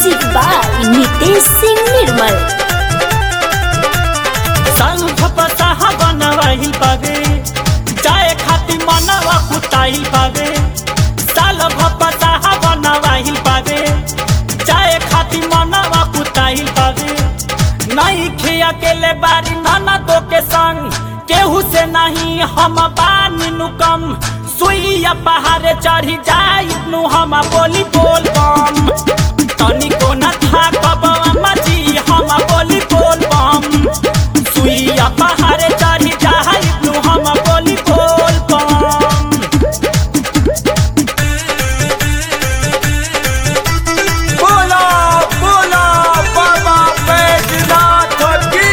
music by Nitesh Singh Nirmal संग फपसाहा बनवाइल पावे जाए खातिर मनवा कुताइल पावे साल फपसाहा बनवाइल पावे जाए खातिर मनवा कुताइल पावे नहीं खे अकेले बारी नाना दो के संग केहू से नहीं हम बानी नु कम सुइया पहाड़े चढ़ी जाई नु हम बोली बोल बम तनिको न था कब मजी हम बोली बोल बम सुइया पहाड़े चढ़ी जाई नु हम बोली बोल बम बोला बोला बाबा बैजनाथ की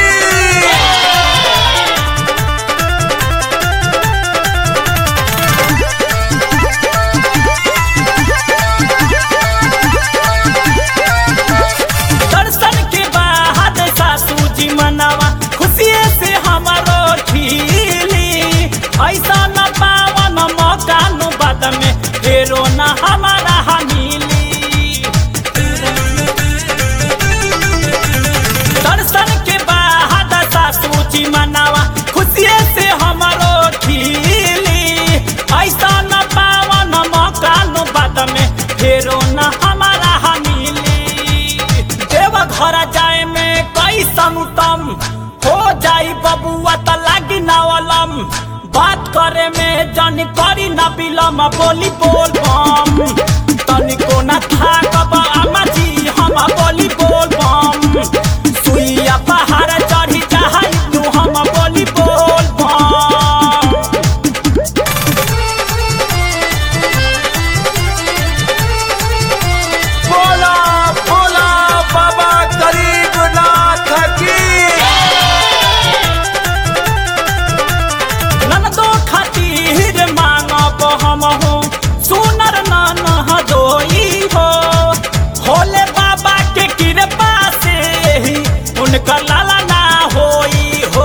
दर्शन के बाद सासू जी मनावा खुशिये से हमारो खिली ऐसा न पावन मौका नु बाद में फेरो न हमारा मिली दर्शन के बाद सासू जी मनावा खुशिये से हमारो खिली ऐसा न पावन मौका नु बाद में फेरो न हमारा मिली देव घर जाए में कैसन उत्तम हो जाई बबुआ त लागी नवलम बात करे में जन करी न बिलम बोली बोल बम तनिको न था कब अम्मा जी हम बोली बोल बम सुइया पहाड़ चढ़ी जाई तू हम बोली बोल बम बोला बोला बाबा गरीबनाथ की ननदो खातिर मांगब हम हो सुनर नन हदोई हो भोले बाबा के कृपा से ही उनकर लाला ना होई हो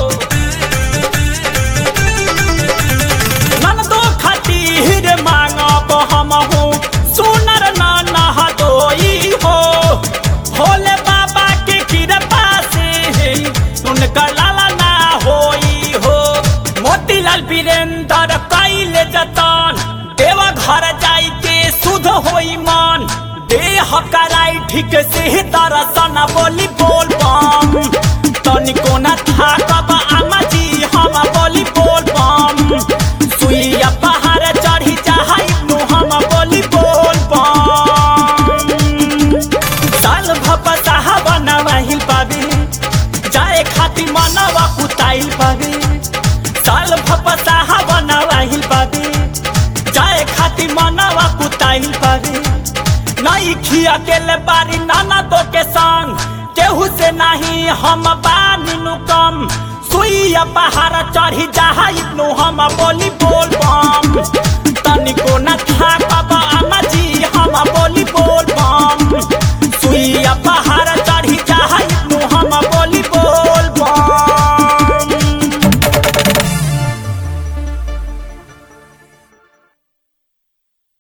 ननदो खातिर मांगब हम हो सुनर नन हदोई हो भोले बाबा के कृपा से ही उनकर लाला ना होई हो मोतीलाल वीरेंद्र कैले जतन देवा घर जाई के शुद्ध होई मन देह कराई ठीक से दर्शन बोली बोल बम तनिको न था कब आमा जी हम बोली बोल बम सुइया पहाड़ चढ़ी जाई नु हम बोली बोल बम साल भपसाहा बनवाहिल पावे जाए खातिर मनवा कुताइल पावे साल भपसाहा बनवाहिल पावे जाए खातिर मनवा कुताइल पावे नहीं खिया गेले बारी नाना दो के संग केहू से नहीं हम बानी नु कम सुइया पहाड़ चढ़ी जाई नु हम बोली बोल बम तनिको न था कब